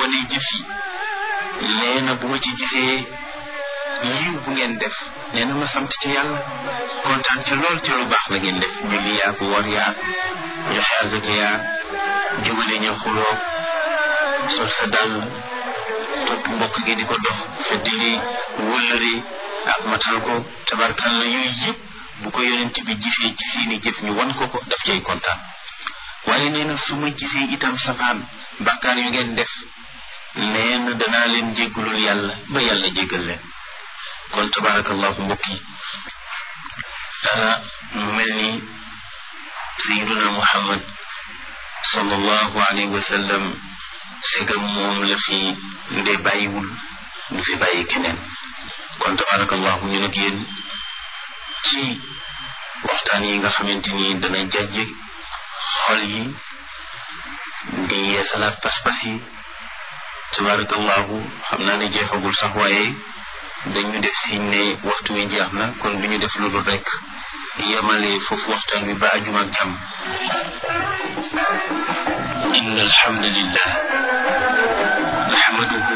xoolee jëf yi nee na bu ma ci gisee yiw bu ngeen def nee na ma sant ci yàlla kontaan ci lool ci lu baax la ngeen def julli yaag woor yaag joxe azaka yaag jubale ñu xuloo sol sa dàll topp mbokk gi di ko dox feddili wëllëri ak matal ko tabarkalla yooyu yëpp bu ko yonent bi gisee ci seeni jëf ñu wan ko ko daf cay kontaan waaye nee na su ma gisee itam safaan bàkkaar yu ngeen def nee na danaa leen jéggalul yàlla ba yàlla jéggal leen kon tabarakallahu mbokk yi mu mel ni sayiduna muhammad sallallahu alayhi wa sallam segam moom la fi nde bàyyiwul du fi bàyyi keneen kon tabarakallahu ñu nag yéen ci waxtaan yi nga xamante ni dana jàjje xol yi di yeesalaat pas-pas yi tabarakallahu xam naa ne jeexagul sax waaye dañu def siñ ne waxtu wi jeex na kon du ñu def loolu rek yemale foofu waxtaan wi ba ajuma ak jàmm inna alhamdulillah nahmaduhu